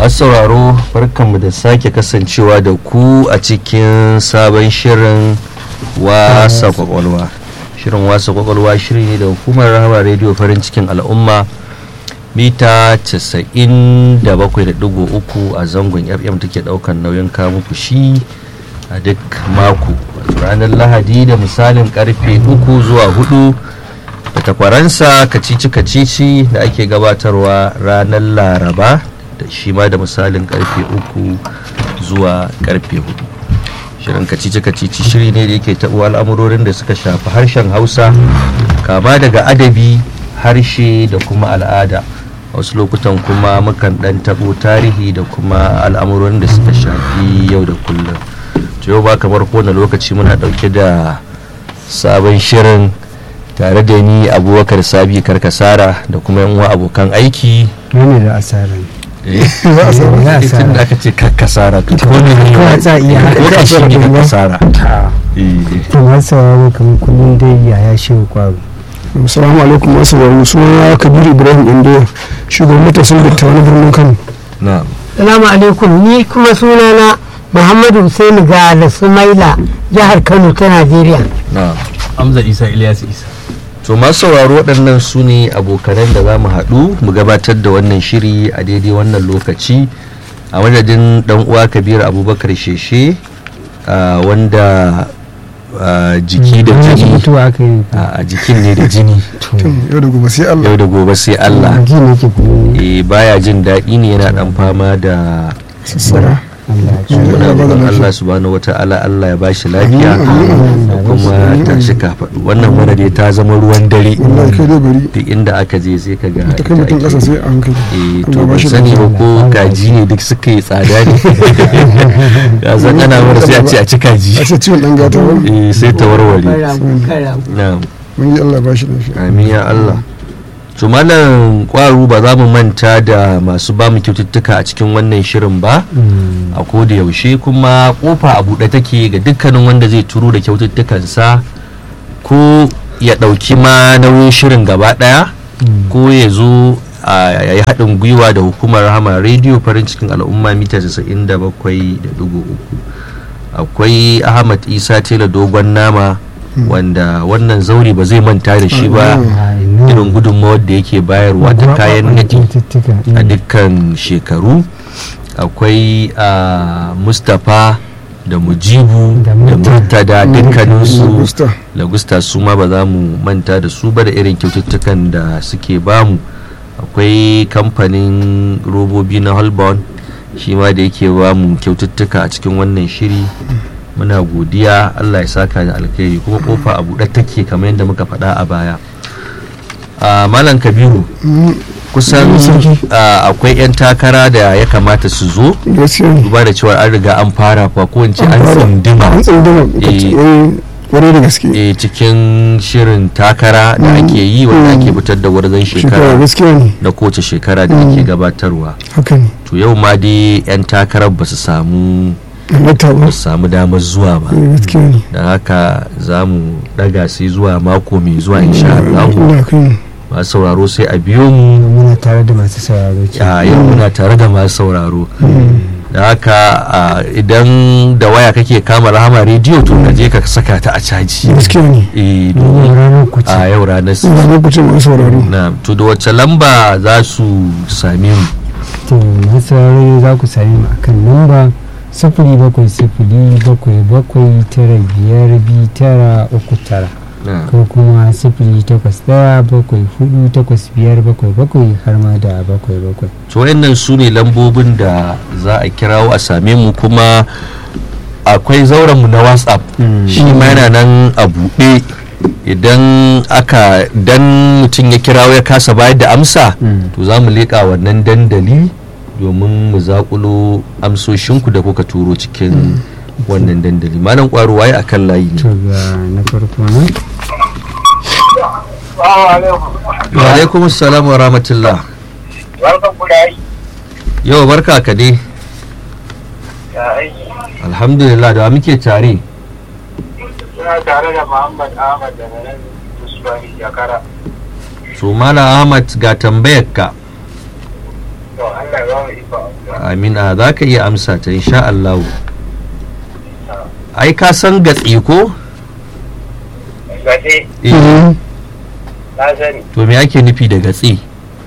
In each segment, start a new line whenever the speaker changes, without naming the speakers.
masu sauraro barkanmu da sake kasancewa da ku a cikin sabon shirin wasa kwakwalwa shirin wasa kwakwalwa shiri ne da hukumar rahama rediyo farin cikin al'umma mita 97.3 a zangon fm take daukan nauyin kamun shi a duk mako ranar lahadi da misalin karfe 3 zuwa 4 da takwaransa kacici kacici da ake gabatarwa ranar laraba da shi ma da misalin karfe 3 zuwa karfe 4 shirin kacici kacici shiri ne da yake taɓo al'amurorin da suka shafi harshen hausa kama daga adabi harshe da kuma al'ada wasu lokutan kuma mukan dan tabo tarihi da kuma al'amuran da suka shafi yau da kullum to yau ba kamar kowane lokaci muna dauke da sabon shirin tare da ni abubakar sabi karkasara da kuma yan uwa abokan aiki
ne da asara
tun da aka ce karkasara to ko ne ne
Kawai za a iya haɗa
ko ka shi ne karkasara
to masu sauraro kamar kullum dai yaya shi kwaro
Assalamu alaikum masu sauraro suna Kabiru Ibrahim Indo shugaban matasan dattawan birnin Kano.
na
Salamu alaikum ni kuma sunana Muhammadu Hussein ga da Sumaila jihar Kano ta Najeriya.
na
Hamza Isa Ilyas Isa.
to masu sauraro waɗannan su ne abokanan da za mu haɗu mu gabatar da wannan shiri a daidai wannan lokaci a madadin ɗan uwa kabir abubakar sheshe ah, wanda ah, jiki da
Wani
jini
mutuwa aka yi
a jikin ne da jini
Yau da gobe sai Allah.
yau da gobe sai allah
ji ne ke kuma
eh baya jin daɗi ne yana ɗan fama da
Sassara.
Allah ya
muna
ba da
roƙon
lafiya.
Allah subhanahu wata'ala Allah ya bashi lafiya da kuma tashi kafaɗu wannan mana dai ta zama ruwan dare
Wallahi kai dai bari.
duk inda aka je sai ka ga
Ta kai mutum
ita
ƙasa
ake.
sai a hankali.
eh to
Allah ba
ban
shi
sani ba
lafiya.
ko kaji ne duk suka yi tsada ne ya san ana mara sai a ce a ci kaji
A ce ciwon ɗan gata ba.
eh sai ta warware
Karamu, karamu.
na'am
Mun yi Allah ba shi lafiya.
amin ya Allah to malam kwaru ba za mu manta da masu ba mu kyaututtuka a cikin wannan shirin ba a koda yaushe kuma kofa a buɗe take ga dukkanin wanda zai turo da kyaututtukansa ko ya ɗauki ma nauyin shirin gaba ɗaya ko ya zo a yayi haɗin gwiwa da hukumar rahama rediyo farin cikin al'umma mita 97.3 akwai ahmad isa tela dogon nama wanda wannan zauri ba zai manta da shi ba irin gudunmawar da yake bayarwa ta kayan nadi a dukkan shekaru akwai a mustapha da mujibu
Da
da
Murta.
murtada dukkaninsu
Augusta.
lagusta su ma ba za mu manta da su ba da irin kyaututtukan da suke bamu akwai kamfanin robobi na holborn shi ma da yake bamu kyaututtuka a cikin wannan shiri muna godiya allah ya saka da alkhairi kuma kofa a buɗe take kamar yadda muka faɗa a baya a malam kabiru kusan a, akwai 'yan takara da ya kamata su zo
Gaskiya ne.
duba da cewa an riga an fara fa ko in ce an
fara.
tsindima
An tsunduma.
Eh.
Kwarai da gaske.
e, cikin shirin takara da ake yi wanda ake fitar da warzan
Shekara
shekara
gaskiya ne.
na kowace shekara da ake gabatarwa
Haka ne.
to yau ma dai 'yan takarar ba su samu
Halatta ba.
ba su samu damar zuwa ba
Eh, Gaskiya ne.
da haka za mu daga sai zuwa mako mai zuwa insha Allah
Allah kai.
masu sauraro sai a biyo mu
muna tare da masu sauraro ke
a yau muna tare da masu sauraro da haka a, idan da waya kake kama rahama rediyo to ka je ka saka ta a caji
Gaskiya ne.
eh
domin
domin
ranar ku ce
a yau ranar
Ina lokacin masu sauraro.
na to da wacce lamba za su same mu
to masu sauraro za ku sami mu akan lamba sifili bakwai sifili bakwai bakwai tara biyar biyu tara uku tara
Na.
ko kuma sifili takwas ɗaya bakwai hudu takwas biyar bakwai bakwai har ma da bakwai bakwai
to wayannan su ne lambobin da za a kirawo a same mu kuma akwai zauren mu na whatsapp shi ma yana nan a buɗe idan aka dan mutum ya kirawo ya kasa bayar da amsa to za mu leƙa wannan dandali domin mu zaƙulo amsoshinku da kuka turo cikin wannan dandali malam ƙwaro waye akan layi
to
ne
ga na farko na
wa alaikum assalam wa rahmatullah
Barkan ku da yi.
yau barka ka dai
Ya aiki.
alhamdulillah da wa muke tare
Suna tare da Muhammad Ahmad daga nan Usmani Jakara.
so mala ahmad ga tambayar ka
to Allah ya ba mu iko
amina za ka iya amsa ta insha Allah ai ka san gatse ko
gaje
eh
na sani
to me ake nufi da gatse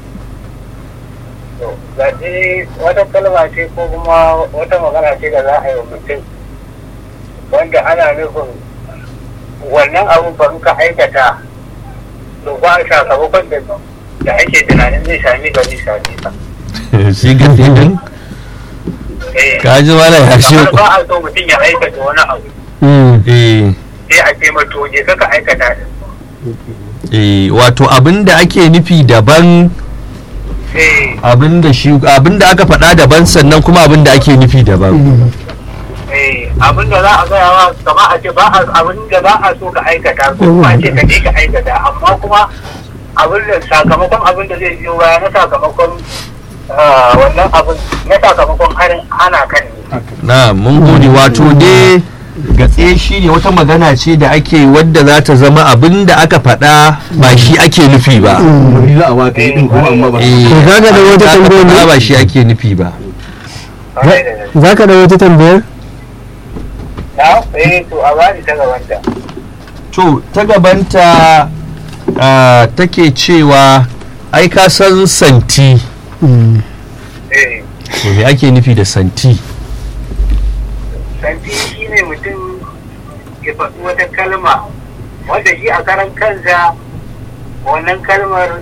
to gaje wata kalma ce ko kuma wata magana ce da za a yi wa mutum wanda ana nufin wannan abu ba muka aikata to ba sakamakon da da ake tunanin zai sami gari sami ka
shi gatse din
eh
ka ji wala ya shi
kamar ba a so mutum ya aikata wani abu
eh
sai a ce mato je ka aikata din
eh wato abin da ake nufi daban
eh
abin da shi abin da aka faɗa daban sannan kuma abin da ake nufi daban
eh abin da za a gaya wa kama a ce ba a abin da ba a so ka aikata ko kuma a ce ka je ka aikata amma kuma abin da sakamakon abin da zai biyo baya na sakamakon ah, wannan abin na sakamakon harin ana kan ne
na mun gode wato dai gatse shi ne wata magana ce da ake wadda za ta zama abin da aka faɗa ba shi ake nufi ba
wani za a waka yi din kuma amma ba
Eh,
To kaga da wata
aka
tambayar ne?
faɗa ba shi ake nufi ba
Kwarai da gaske.
za ka da wata tambayar
na eh to a bani ta gabanta
to ta gabanta ah, take cewa ai ka san santi
eh
to me ake nufi da santi
santi shi ne mutum ya faɗi wata kalma wanda shi a karan kansa wannan kalmar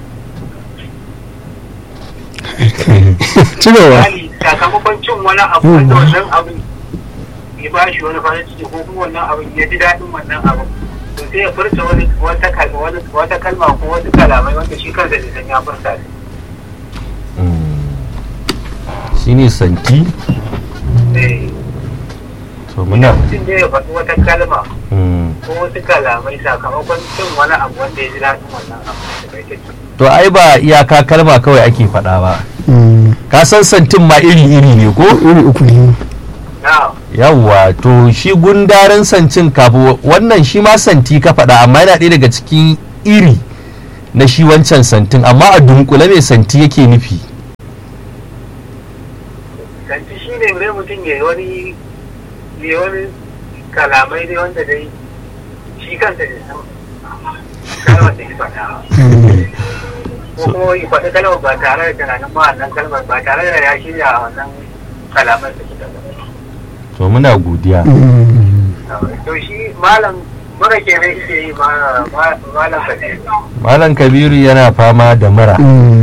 ci gaba
misali sakamakon cin wani abu wanda wannan abin ya ba shi wani farin ciki ko kuma wannan abin ya ji daɗin wannan abin to sai ya furta wani wata kalma wani wata kalma ko wasu kalamai wanda shi kansa bai san ya furta ne
shi ne santi
eh
to muna
mutum ne ya faɗi wata kalma
mm.
ko wasu kalamai sakamakon cin wani abu wanda ya ji daɗin wannan abu da bai take
to ai ba iyaka kalma kawai ake faɗa ba ka san santin ma iri-iri ne ko
iri uku ne
na
yawwa to shi gundaren sancin kafu wannan shi ma santi ka faɗa amma yana ɗaya daga cikin iri na shi wancan santin amma a dunkule mai santi yake nufi
kanci shi ne mai mutum ya yi wani ya yi wani kalamai dai wanda dai shi kansa ne san kalmar da ya faɗa ba. ko kuma ya faɗi kalmar ba tare da tunanin ma wannan kalmar ba tare da ya shirya wannan kalamar da suka ba
to muna godiya
to shi malam mura ke nan shi yi ma- ma- malam fate
malam kabiru yana fama da mura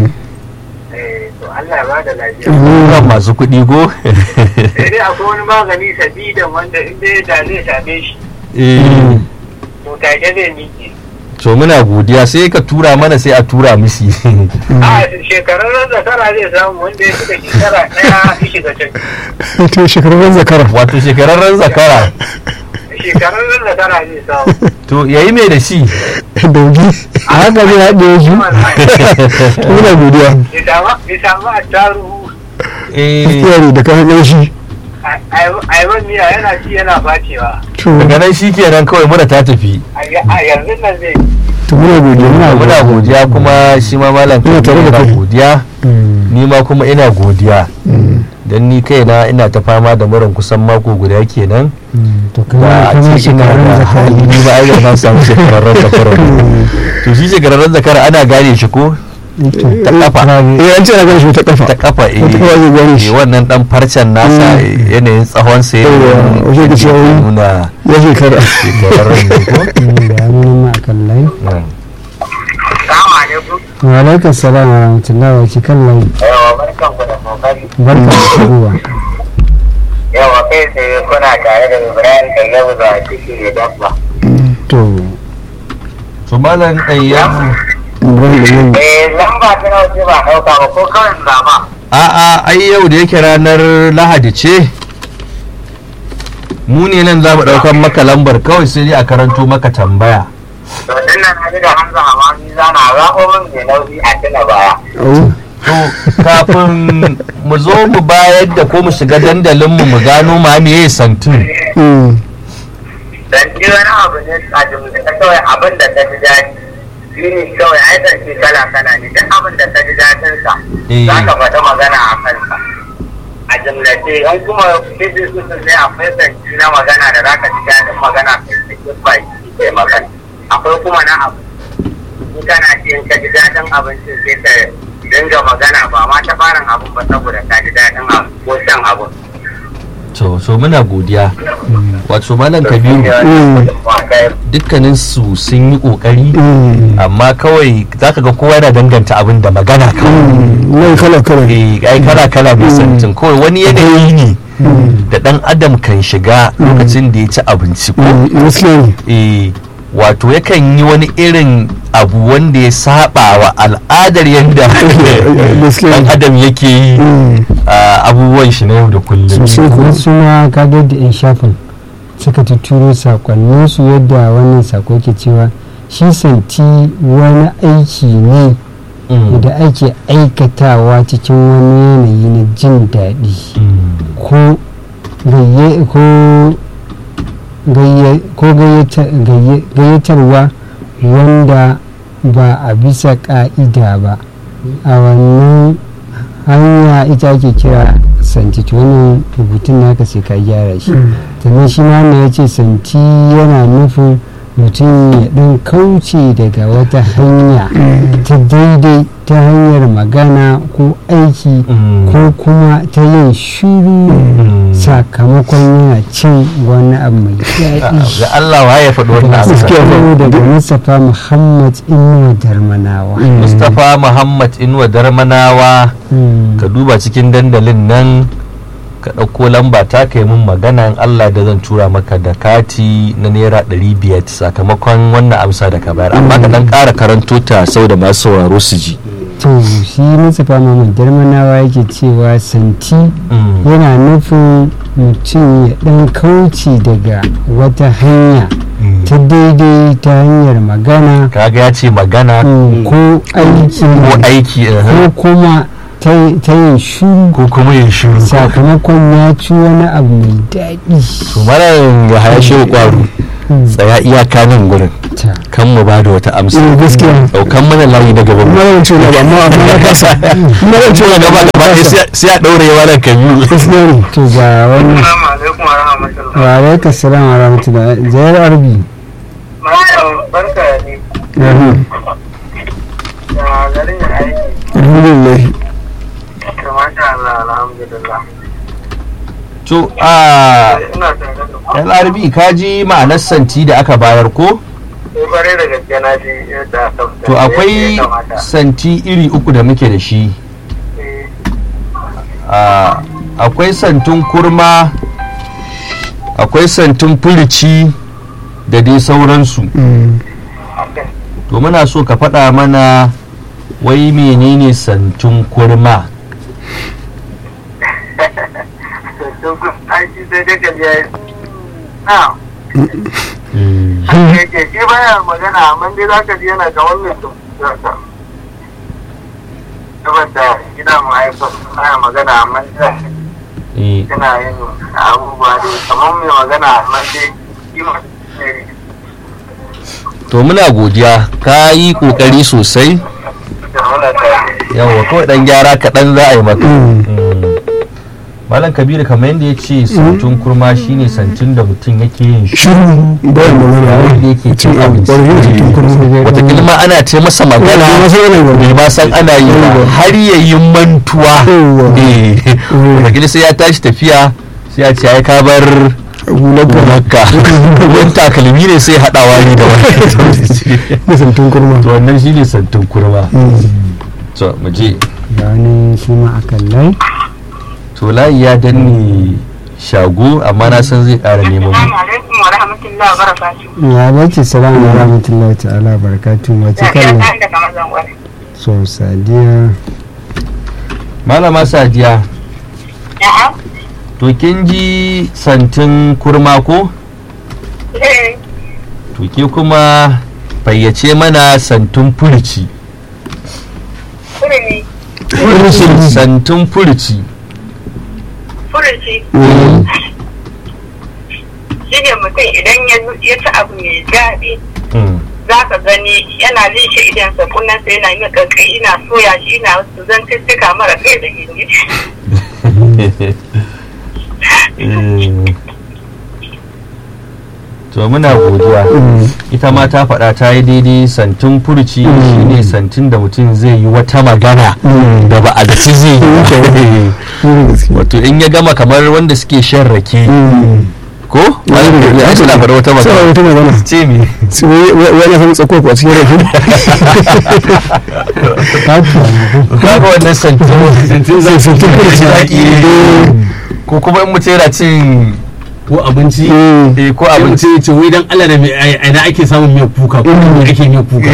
to Allah ya bada lafiya
kan masu kuɗi go
sai dai akwai wani magani sadidan wanda in dai da zai same shi
Eh,
to take zai miƙe
to muna godiya sai ka tura mana sai a tura misi
a shekararren zakara zai samu wanda ya shiga shekara ɗaya ya shiga can
to shekarun zakara
wato shekararren zakara
shekararren zakara zai samu
to yayi mai da shi
daugi
a haka zai haɗe su
muna godiya
ya samu a taruhu
eh
gaskiya ne da kayan ƙanshi
aiwan miya yana ci yana bacewa
to
daga nan shi kenan kawai mura ta tafi
a yanzu nan zai
to muna godiya
muna muna godiya kuma shi ma malam
Ina tare da
yana
kai.
godiya ni ma kuma ina godiya dan ni kaina ina ta fama da muran kusan mako guda kenan
to
da
kamar
a
kamar
ce ina
shekarun
da
zakari
hali ni ba ai da na samu shekararren zakara to shi shekararren zakara ana gane shi ko ta kafa
eh an ce na ganin shi ta kafa
ta kafa eh
Ta kafa zai gane shi.
eh, wannan dan farcen nasa eh, yanayin tsawon sa
Yawwa, wajen da cewa wani-
nuna
ya shekara
shekararren ne ko
da ya nuna ma a kan layi
Mm.
Salamu alaikum.
wa alaikar salam wa rahmatullahi wa ke kan layi
Yawa barkan ku da kokari.
barka da shigowa
Yawa kai tsaye kuna tare da Ibrahim da yau da ciki da dabba.
to
to malam ɗayyabu
ibrahim da yin
Eh lamba ta nawa ce ba ɗauka ba ko kawai zama.
a'a ai yau da yake ranar lahadi ce mu ne nan za mu ɗaukar maka lambar kawai sai dai a karanto maka tambaya
To din nan na ji da Hamza Hamani zana zaɓo min mai nauyi a tuna baya.
au
to kafin mu zo mu bayar da ko mu shiga dandalinmu mu gano ma me ya santin
mm,
Dan ji wani abu ne a jimlita kawai abin da ta ji daɗi. shi ne kawai ai zance kala kala ne duk abin da ka ji daɗin sa
Eh.
za ka faɗi magana a kansa a jimlace an kuma fifi su ne akwai zance na magana da za ka ji daɗin magana kai cikin baki kai magana akwai kuma na abu in kana ci in ka ji daɗin abincin sai ka dinga magana ba ma ta farin abin ba saboda ka ji daɗin abu ko shan abu
to so muna godiya wato malam kabiru dukkanin su sun yi kokari amma kawai zaka ga kowa yana danganta abin da magana kawai
nan kala kala
Eh, ai kala kala mai santin kawai wani yanayi ne da dan adam kan shiga lokacin da ya ci abinci ko
gaskiya ne
eh wato yakan yi wani irin abu wanda ya saba wa al'adar yadda
gaskiya
dan
ne
adam yake yi a abubuwan shi na yau da kullum
sosai kuwa
wasu ma kaga da 'yan shafin suka tuturo sakonnin su yadda wannan sako ke cewa shi santi wani aiki ne
Mm.
da ake aikatawa cikin wani yanayi na jin daɗi
Mm.
ko gayye- ko gayye- ko gayyata- gayye- gayyatarwa wanda ba a bisa ƙa'ida ba a wannan hanya ita ake kira santi to wannan rubutun naka sai ka gyara shi sannan shi ma wannan ya ce santi yana nufin mutum ya ɗan kauce daga wata hanya ta daidai ta hanyar magana ko aiki
Mm.
ko kuma ta yin shiru sakamakon yana cin wani abu mai daɗi
ga Allah wa ya faɗi wannan abu
Sako daga Mustapha Muhammad Inuwa Darmanawa.
Mustapha Muhammad Inuwa Darmanawa
Mm.
ka duba cikin dandalin nan ka ɗauko lamba ta kai mun magana in Allah da zan tura maka da kati na naira ɗari biyar sakamakon wannan amsa da ka bayar amma ka ɗan ƙara karanto ta sau da masu sauraro su ji
To shi Mustapha Muhammad Darmanawa yake cewa santi
Mm.
yana nufin mutum ya ɗan kauce daga wata hanya
Mm.
ta daidai ta hanyar magana
kaga ya ce magana
mm, ko aiki
ko aiki eh,
ko kuma ta ta yin shiru
ko kuma yin shiru
sakamakon ya ci wani abu mai daɗi.
to mara ya haya shehu kwaro
Mm.
tsaya iyaka nan gurin
Ta.
kan mu ba da wata amsa
Eh, gaskiya
daukan mana layi na gaban mu
na yawan cewa ba amma amma na kasa na yawan cewa
gaba gaba ɗaya sai- sai a ɗaure yawa nan kabiru
gaskiya ne
To ga wannan
Assalamu alaikum wa rahmatullahi.
wa alaika salam wa rahmatullah zayar arbi
Malam barka ne. Ya garin ya aiki.
alhamdulillah
Masha Allah alhamdulillah.
to a
Ina tare da ku.
LRB ka ji ma'anar santi da aka bayar ko
Sai bare da gaske na ji yadda aka fita.
to akwai
Ya kamata.
santi iri uku da muke da shi
Eh,
a akwai santun kurma akwai santun furici da dai sauransu
haka.
to muna so ka faɗa mana wai menene santun kurma
To, tun kun aiki sai dai ka je. Na, haka yake shi baya magana amma dai za ka ji yana ga wannan tun. Saboda gida mu haifar baya magana amma dai
Eh,
tana yin abubuwa dai kamar mai magana amma dai kima ne
to muna godiya ka yi ƙoƙari sosai
da muna tare.
yawa kawai ɗan gyara kaɗan za a yi maka Mm. malam kabiru kamar yadda ya ce santun kurma shine santun da mutum yake yin shi
shiru bayan magana
yayin da yake cin abinci
ƙwarfi cikin kurmi
watakila ma ana ce masa magana bai ma san ana yi ba har ya yi mantuwa
Yawwa.
Eh, watakila sai ya tashi tafiya sai ya ce ai ka bar gonarka wani takalmi ne sai haɗawa ne da wani
masantun kurma
to wannan shine santun kurma to mu je
ga wani shi ma a kallai
to layi ya danne shago amma na san zai ƙara neman mu
Assalamu alaikum wa rahmatullahi wa barakatuh.
ya bace salamu wa rahmatullahi ta'ala barakatun wace kallon
daga mazan wani.
so sadiya
malama sadiya
A'a.
to kin ji santin kurma ko
Eh,
to ke kuma fayyace mana santun furici
kurmi,
santun furici
furuci. Shi ne mutum idan ya ya ci abu mai daɗi
Mm,
za ka gani yana lishe idansa kunnensa yana yin ƙarƙai ina soya shi ina wasu zantuttuka mara kai da gindi
to muna godiya ita ma ta faɗa ta yi daidai santin furci shine santin da mutum zai yi wata magana da ba a zaci zai yi ba. wato in ya gama kamar wanda suke shan rake ko ya suna faɗa wata
sai
magana
wata magana
ce me
sai wani san tsako ko a cikin rafi
kaga wannan santin
zai santin furci
zaki ko kuma in mutum yana cin
ko abinci
eh, ko
sai
abinci
mutum ya ce wai dan Allah da mai aina ake samun miyar kuka ko me ake miyar kuka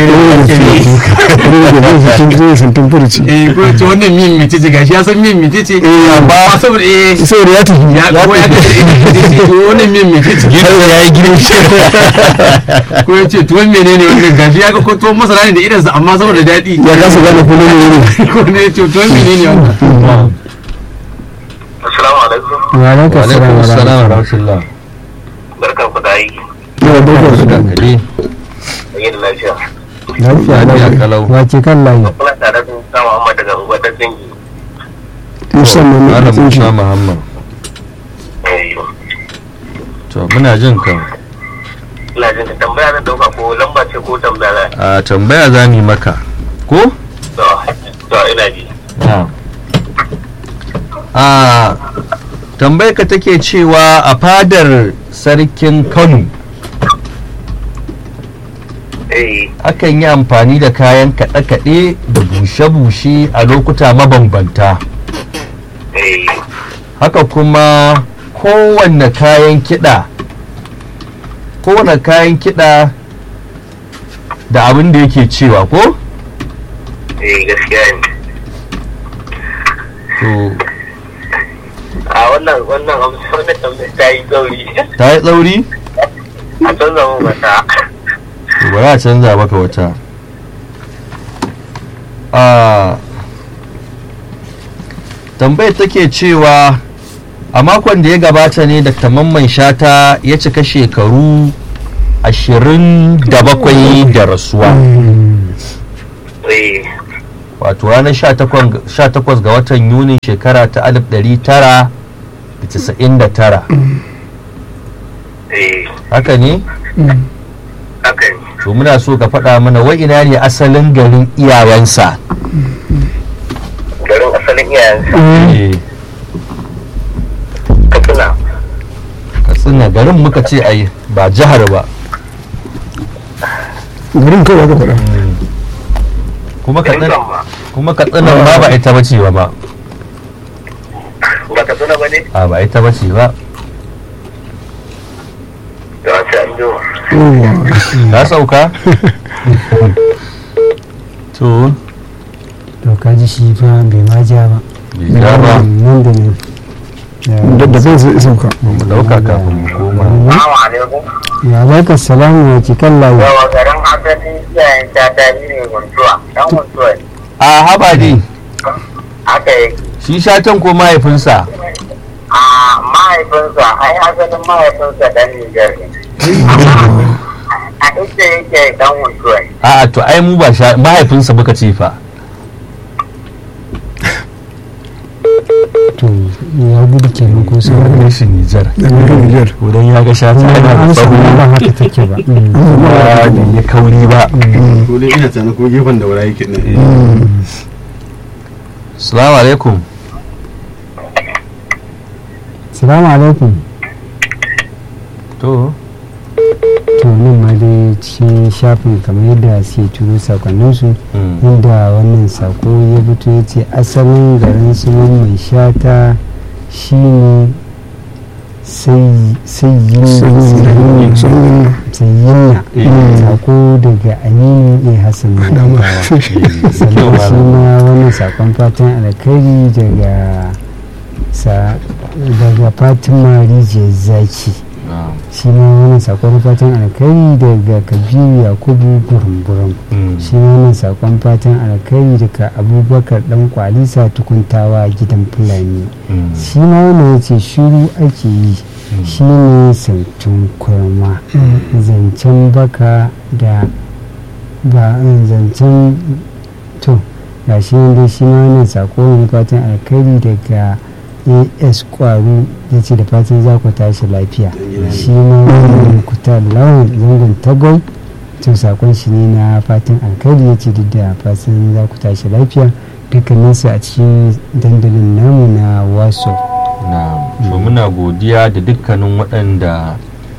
zai santin furci
eh ko ce wannan miyan mece ce gashi ya san miyan mece ce ba saboda eh
saboda ya tafi
ya ko ya ce eh to wannan miyan mece ce
gidan ya yi girki
ko ya ce tuwon menene wannan gashi ya ga ko tuwon masara ne da idansa amma saboda daɗi
ya kasa gane kuma ne ne
ko ne ya ce tuwon menene wannan
assalamu alaikum
wa alaikum
wa
salam
alaikum
wa
salam wa
rahmatullah
rahmatullah
barkan ku da aiki
ya barka su da
Dankali.
yin lafiya
lafiya
Lafiya kalau.
lau wace kan layi
kuna tare da Musa Muhammad daga unguwar da dangi
musamman na
Malam
tsinci
Musa Muhammad to muna jin ka
ina jin ka tambaya na dauka ko lamba ce ko tambaya
a tambaya za mu yi maka ko
to to ina ji
a tambayar ka take cewa a fadar sarkin kano
eh
akan yi amfani da kayan kaɗe-kaɗe da bushe-bushe a lokuta mabambanta
eh
haka kuma kowanne kayan kiɗa kowanne kayan kiɗa da abin da yake cewa ko
eh gaskiya ne
to
a wannan wannan amsa wannan tambaya ta yi gauri
ta yi tsauri
a canza mun mata
to bari a canza maka wata a tambayar take cewa a makon da ya gabata ne da mamman shata ya cika shekaru ashirin da bakwai da rasuwa
eh
wato ranar 18 ga watan yunin shekara ta 1999
eh
haka ne
haka ne
to muna so ka faɗa mana wai ina ne asalin garin iyayensa
garin asalin iyayensa
Eh,
katsina
katsina garin muka ce ai ba jihar ba
garin kawai aka faɗa
kuma katsina
Dutsen ba
kuma katsina ma ba ita bace ba ma
ba katsina ba ne
a ba ita bace ba
da wasu an jima
yawwa
ta sauka to
to ka ji shi fa bai ma ja ba
bai ja ba
nan da nan
da da bai zai sauka
mu dauka kafin mu koma
Assalamu alaikum
ya baka salamu wace kan layi
yawa garin asalin iyayen ta tari ne guntuwa dan guntuwa ne
a haba dai
haka yake
shi shatan ko mahaifinsa
a mahaifinsa ai asalin mahaifinsa dan Nijar ne Amma a inda yake dan guntuwa ne
a to ai mu ba sha mahaifinsa muka ce fa
to ya gudu kenan ko sai
kai shi Nijar
da garin Nijar
idan ya ga shata yana da
an
tsawo
samu ba haka take ba Mm.
kuma da ya kauri ba
ko dai ina tunanin ko gefen da wura yake ne
Assalamu alaikum
salamu alaikum
to
to nan ma dai cikin shafin kamar yadda suke turo sakonninsu
mm,
inda wannan sako ya fito ya ce asalin garin su mai shata shine sai
sanyin sanyin
sayyinna
Eh.
sako daga aminu a hassan
dama
Madawa. sannan shi ma wannan sakon fatan alkhairi daga sa daga fatima rijiyar zaki
ah,
shi ma wannan sakon fatan alkhairi daga kabiru yakubu gurumburum
mm,
shi ma wannan sakon fatan alkhairi daga abubakar dan kwalisa tukuntawa gidan fulani
mm,
shi ma wannan ya ce shiru ake yi shi ne sautun kurma zancen baka da ba an zancen to ga shi nan dai shi ma wannan sako ne fatan alkhairi daga as kwaro ya ce da fatan za ku tashi lafiya shi ma wannan kuta lawan zangon tagwai to sakon shi ne na fatan alkhairi ya ce duk da fatan za ku tashi lafiya dukkaninsu a cikin dandalin namu na waso
na so muna godiya da dukkanin waɗanda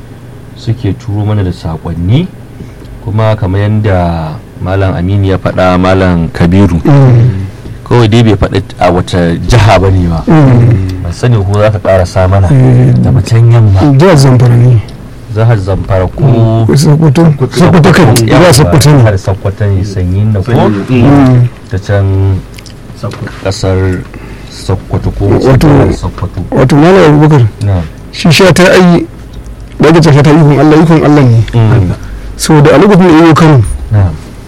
suke turo mana da saƙonni kuma kamar yadda malam aminu ya faɗa malam kabiru kawai dai bai faɗi a wata jiha ba ne ba ban sani ko za ka ƙarasa mana da macen yamma
jihar zamfara ne
jihar zamfara ko
sokoto sokoto kan ya sokoto ne
har sokoto ne sanyi na ko ta can kasar sokoto ko
Wato-
jihar sokoto
wato malam abubakar
na
shi sha ta ayi daga ta sha ta ikon allah ikon allah ne
Mm.
saboda a lokacin da yi kano
na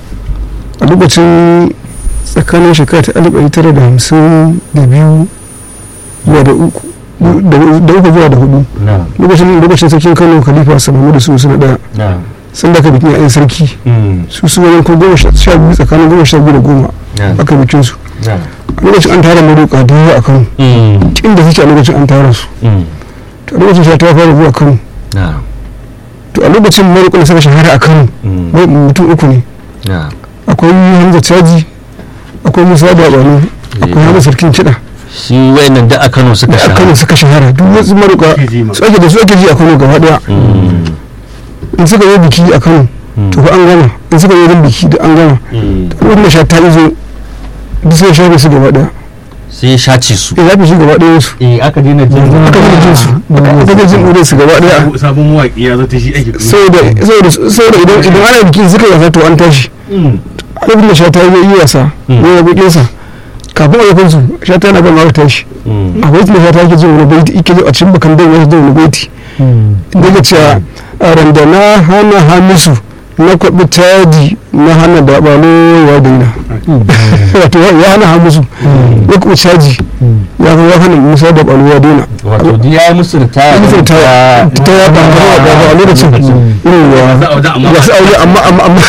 a lokacin tsakanin shekara ta alif ɗari tara da hamsin da biyu zuwa da uku da da uku zuwa da hudu
na
lokacin lokacin sarkin kano khalifa sanamu da su suna ɗaya
na
sun da aka bikin yayin sarki
Mm.
su su wajen ko goma sha sha biyu tsakanin goma sha biyu da goma
na
aka bikin su
na
a lokacin an tara maroƙa da yawa a kano
Mm.
inda suke a lokacin an tara su
Mm.
to a lokacin sha ta fara zuwa kano
na
to a lokacin maroƙa da suka shahara a kano
Mm.
mai- mutum uku ne
na
akwai hamza caji akwai musa da bano akwai hamza sarkin kiɗa
shi wayannan da a Kano suka
da a
shahara
kano suka shahara duk wasu maroƙa su ake da su ake ji a kano gaba ɗaya
Mm.
in suka yi biki a kano to fa an gama in suka yi wajen biki da an gama
Mm.
wanda sha ta izo duk sai shafe su gaba ɗaya
sai ya shace su
ya zafi su gaba ɗaya su
eh aka daina jin
aka yi jin su aka yi jin ɗure su gaba ɗaya
sabon mawaƙi ya zo ta shi ake
saboda saboda saboda idan idan ana biki suka yasa to an tashi
Mm.
abin da shata ya yi wasa
Mm.
ya yabi sa kafin a yakan su shata yana ban aka tashi
Mm.
a baitin da shata yake jin wani baiti yake jin a cikin bakan dan wasu da wani baiti inda ya ce a randana hana hamisu na kwaɓi taji na hana daɓalo ya daina wato ya hana hamisu ya kwaɓi caji ya ya hana musa daɓalo ya daina
wato duk ya yi musu ritaya
Musu ta ta ya ba a lokacin yawa
za a wajen amma
ba su aure amma amma amma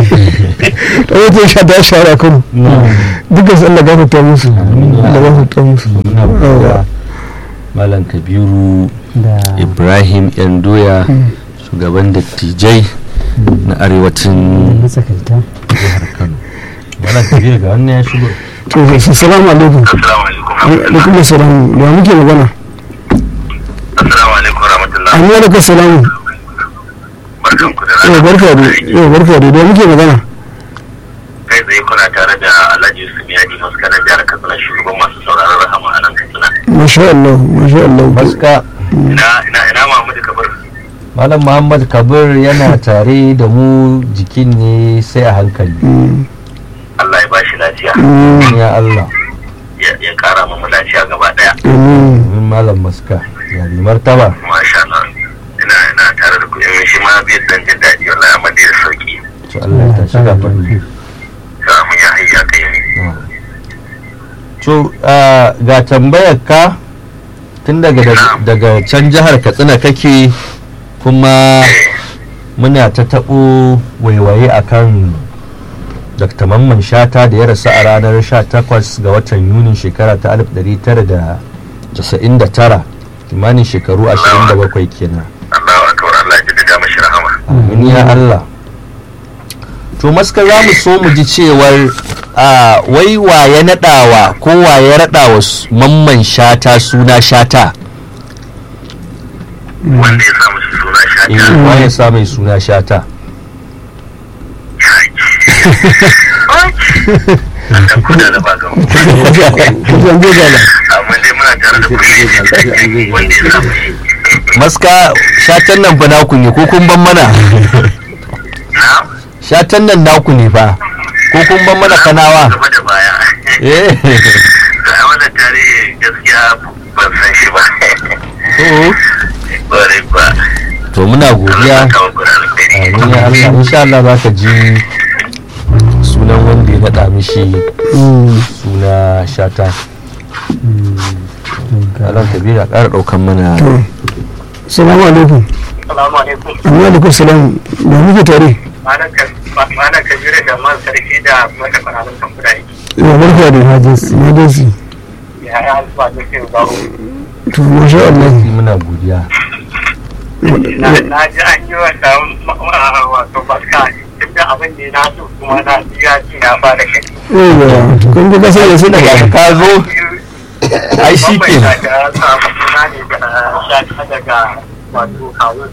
da wata sha ta shahara kan dukkan su Allah gafarta musu Allah gafarta musu
muna godiya malam kabiru
da
ibrahim yan doya shugaban dattijai na arewacin
matsakaita
jihar kano malam kabiru ga wannan ya shigo
to assalamu alaikum
Assalamu alaikum.
alaikum assalam da muke magana
Assalamu alaikum rahmatullah.
amma da salamu
Barkan ku da
yau
rana.
barka da yau barka da da muke magana
Kai tsaye kuna tare da Alhaji Yusuf Yadi Maskanan jihar Katsina shugaban masu sauraron rahama a nan Katsina.
masha Allah masha Allah
baska
Ina ina ina Muhammadu Kabir.
malam muhammad kabir yana tare da mu jikin ne sai a hankali
Mm,
Allah ya bashi lafiya.
mm,
ya allah
Ya ya kara mu lafiya gaba daya.
amin
min malam maska ya bi martaba
Masha Allah. Ina ina tare da ku in shi ma bai dan jin daɗi wallahi amma dai da sauki.
to allah ya tashi gafar
Ga mun ya hayya kai ne.
to ah, ga tambayar ka tun daga daga can jihar katsina kake kuma muna ta taɓo waiwaye akan dr mamman shata da ya rasu a ranar 18 ga watan yunin shekara ta 1999 kimanin shekaru 27 kenan
Allahu akbar Allah ya jaddada mashi rahama.
amin ya Allah to maska za mu so mu ji cewar a wai waye naɗawa ko waye raɗawa s- mamman shata suna shata
Wanda ya samu shi suna
eh
shata.
waye sa mai suna shata
Dan kuda da bagan.
kujan gogala
Amma dai muna tare da kuɗi wanda ya samu shi.
maska shatan nan fa naku ne ko kun ban mana
Na?
shatan nan naku ne fa ko kun ban mana kanawa
Gaba da baya.
eh
a wannan tarihi gaskiya ban san shi ba
to
bare ba
to muna godiya
kawo gudanar da
amin ya Allah insha Allah za ka ji sunan wanda ya naɗa mishi suna shata Allah kabira ƙara ɗaukan mana
to assalamu alaikum
Salamu alaikum.
amma alaikum salam da muke tare
Malam mana kabiru da man sarki da mata fararen kamfuna yake
ya barka da emergency
ya yi alfa da ke ba
to masha Allah
muna godiya
na na ji an yi wanda wato barka duk da abin da na so kuma na ji ya ci na fara gani
yawa kun ji kasar da su
daga
daga
ka zo ai shi ke
da ya samu suna ne da shata daga wato kawun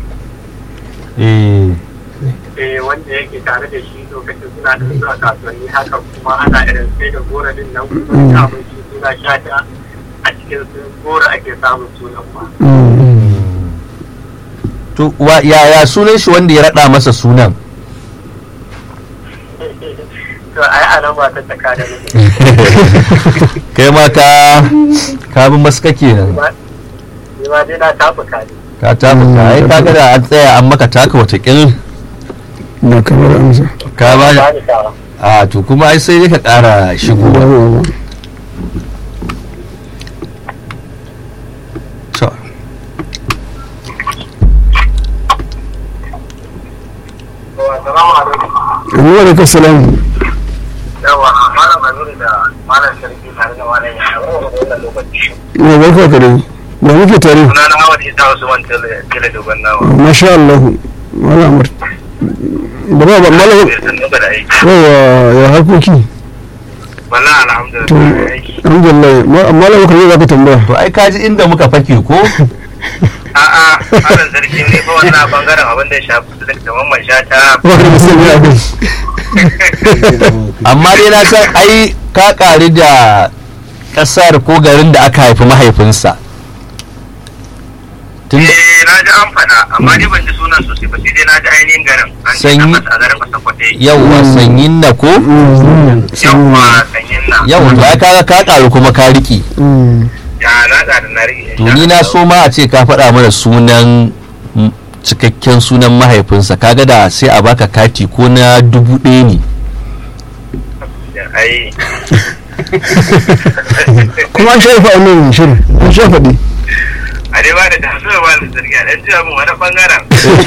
eh
eh wanda yake tare da shi lokacin suna da zuwa kasuwanni haka kuma ana irin sai da gora din nan kuma samun shi suna shata a cikin sun gora ake samun sunan ma
to wa yaya sunan shi wanda ya rada masa sunan
to ai a nan ba ta taka da mutum
kai ma ka ka bi maska kenan
ni ma dai na tafuka ne
ka tafi ka ai kaga da an tsaya an maka taka watakil
na kamar amsa
ka ba
ba ni tawa
a to kuma ai sai dai ka kara shigo
yawa
to
Assalamu alaikum.
amma alaikum salam
Yawa, malam Manuri da malam Sarki tare da malam ya hawo da wannan lokaci.
ya barka ka dai da muke tare
Suna na Hawad Isa Usman Tele Tele Dogon Nawa.
masha Allah wala amur da ba ba mala
Bai san nuka da aiki.
yawa ya harkoki
Wallahi
to
alhamdulillah aiki.
alhamdulillah ma- mala baka zai zaka tambaya
to ai kaji inda muka fake ko
A'a, malam Sarki ne fa wannan bangaren abin da ya shafi su da kaman mai shata.
wani musulmi a kai
amma dai na san ai ka ƙari da ƙasar ko garin da aka haifi mahaifinsa tun da
Eh, na ji an faɗa, amma ni ban ji sunan sosai ba sai dai na ji ainihin garin. An ce
Sanyi-
tabbas a garin Kwasakwate.
yawwa sanyin na ko
Yawwa, sanyin na.
yawwa to ai kaga ka ƙaru kuma ka riƙe
Ya na da na rike.
to ni na so ma a ce ka faɗa mana sunan mm, cikakken sunan mahaifinsa kaga da sai a baka kati ko na dubu ɗaya ne
Ai,
kuma an shafa a nan shirin an shafa ɗi
a dai ba da tasiri ba da zargi a ɗan jiya mun wani ɓangaren.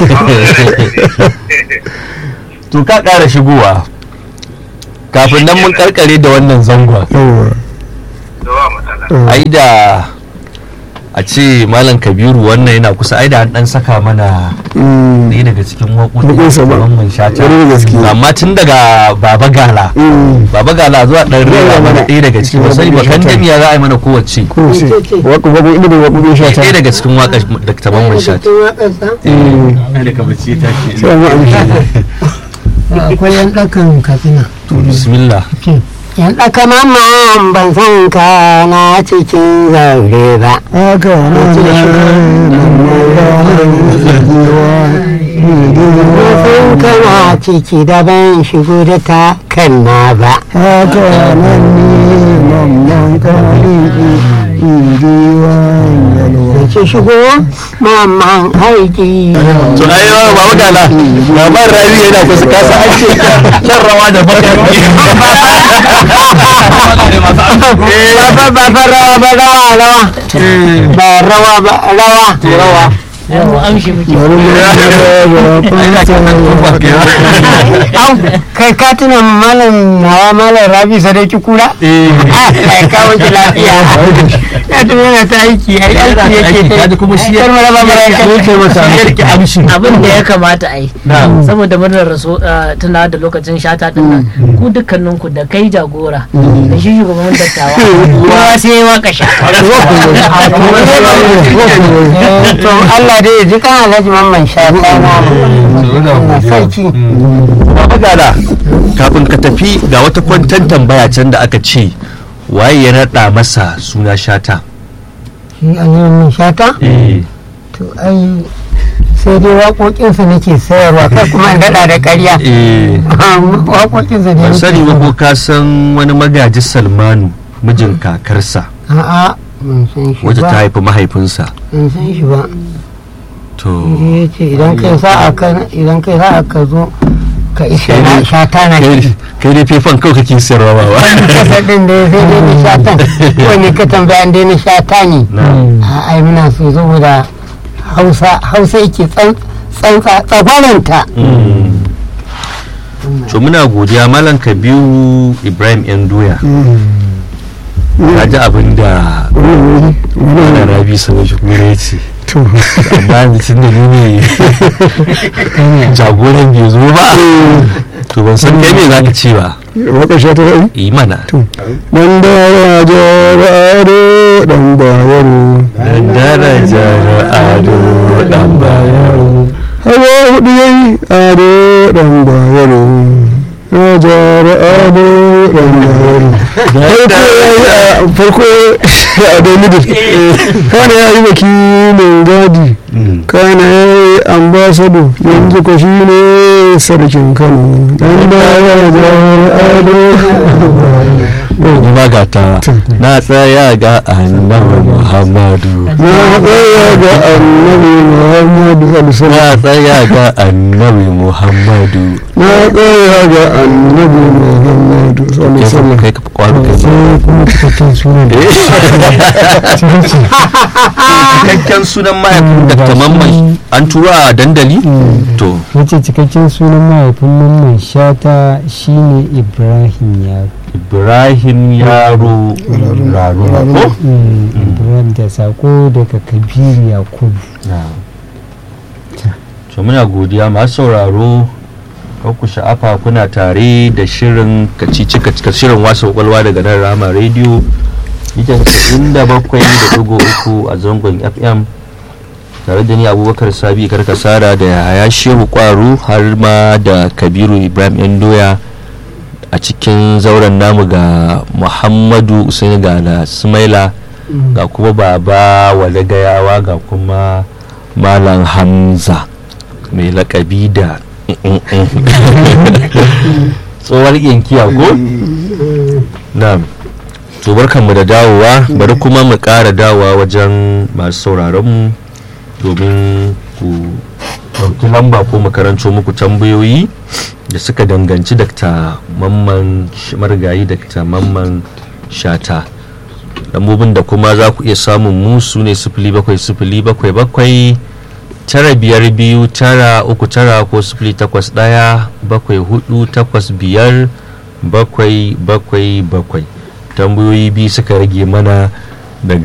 to ka ƙara shigowa kafin nan mun karkare da wannan zangon
yawa
Zuwa matsala.
ai da a ce malam kabiru wannan yana kusa ai da an dan saka mana
Mm.
ɗaya daga cikin waƙoƙin
Waƙoƙinsa ba.
Mamman shata
Ƙwarai da gaske.
amma tun daga baba gala
Mm.
baba gala zuwa ɗan rera mana ɗaya daga cikin ba sai ba kan damiya za a yi mana kowace
ko ce waƙo waƙo inda da waƙoƙin shata
ɗaya daga cikin waƙar da ta Mamman shata
Mm.
ai da kamar ce ta ke
sai an amshi
akwai yan ɗakan katsina
to bismillah
yan ɗaka mama ban san ka na cikin zaure ba
haka na
na san kana ciki da ban shigo da ta kanna ba
haka nan ne mamman kari indiwan yalwa
da ke shigo mamman aiki
to ai yawa baba gala baban rabi yana kusa kasa an ce kyan rawa da baka
ba ba ba rawa ba rawa rawa ba rawa ba rawa rawa au kai ka tuna malam nawa malam rabi sadauki kura ai ka wuce lafiya ya tuna yana ta aiki ai aiki yake ta
kaji kuma shi ya
kar mara ba mara
yake masa ya rike amshi
abin da ya kamata a yi
Na'am.
saboda murnar rasu tuna da lokacin shata din nan ku dukkaninku da kai jagora da shi shugaban dattawa kowa sai ya waka shata
to Allah dai ya ji kan Alhaji Mamman Shata na sarki
Baba Gala, kafin ka tafi ga wata kwantan tambaya can da aka ce waye ya naɗa masa suna shata.
shi Alhaji Mamman Shata to ai sai dai waƙoƙinsa nake sayarwa kai kuma in daɗa da ƙarya
Eh,
waƙoƙinsa ne
ban
nake
sani ba ko
sayarwa.
ka san wani magaji Salmanu mijin kakarsa
a'a ban san shi
wacce ta
ba
haifi mahaifinsa.
ban san shi ba
To,
ya ce idan kai sa'a ka idan kai sa'a ka zo ka isa na shata na
kai
shi
kai dai fefan kawai kake sayarwa ba ba.
kasa din da sai dai na shatan wani ka tambaya dai na shata ne
Na'am.
a ai muna so saboda hausa hausa yake tsan tsantsa tsagwaranta
Mm. to muna godiya malam kabiru ibrahim yan doya ka ji abin da wani rabi sanar shi kuma ya ce
to
amma yanzu tun da ni ne jagoran bai zo ba to ban san kai me za ka ce ba
waka sha ta ra'i
yi mana
dan da jara ado dan bayaro
dan darajar ado dan bayaro
hawa hudu yayi ado dan bayaro ya jara ado dan bayaro farko yayi a farko a ado middle kana yayi wakilin gadi kana yayi ambasado yanzu ko shi ne sarkin kano dan da ya jara ado
ni ma ga ta na tsaya ga annabi muhammadu
na tsaya ga annabi muhammadu sallallahu
na tsaya ga annabi muhammadu
na tsaya ga annabi muhammadu sallallahu alaihi wasallam
kai ka kwaro kai
sai kuma cikakken sunan da
cikakken sunan mahaifin dr mamman an tura a dandali to
wace cikakken sunan mahaifin mamman shata shine ibrahim yaro
ibrahim yaro raro ko
Mm, ibrahim da sako daga kabiru yakubu
to muna godiya masu sauraro kar ku sha'afa kuna tare da shirin kacici kacici shirin wasa kwakwalwa daga nan rama rediyo ita inda bakwai da dugo uku a zangon fm tare da ni abubakar sabi karkasara da yaya shehu kwaru har ma da kabiru ibrahim yan doya a cikin zauren namu ga muhammadu usaini ga da sumaila ga kuma baba wale gayawa ga kuma malam hamza mai lakabi da tsohuwar yankiya ko? na to barkanmu da dawowa bari kuma mu ƙara dawowa wajen masu sauraronmu domin ku ɗauki lamba ko makaranto muku tambayoyi da suka danganci dakta mamman marigayi dakta mamman shata lambobin da kuma za ku iya samun mu su ne sifili bakwai sifili bakwai bakwai tara biyar biyu tara uku tara ko sifili takwas ɗaya bakwai hudu takwas biyar bakwai bakwai bakwai tambayoyi biyu suka rage mana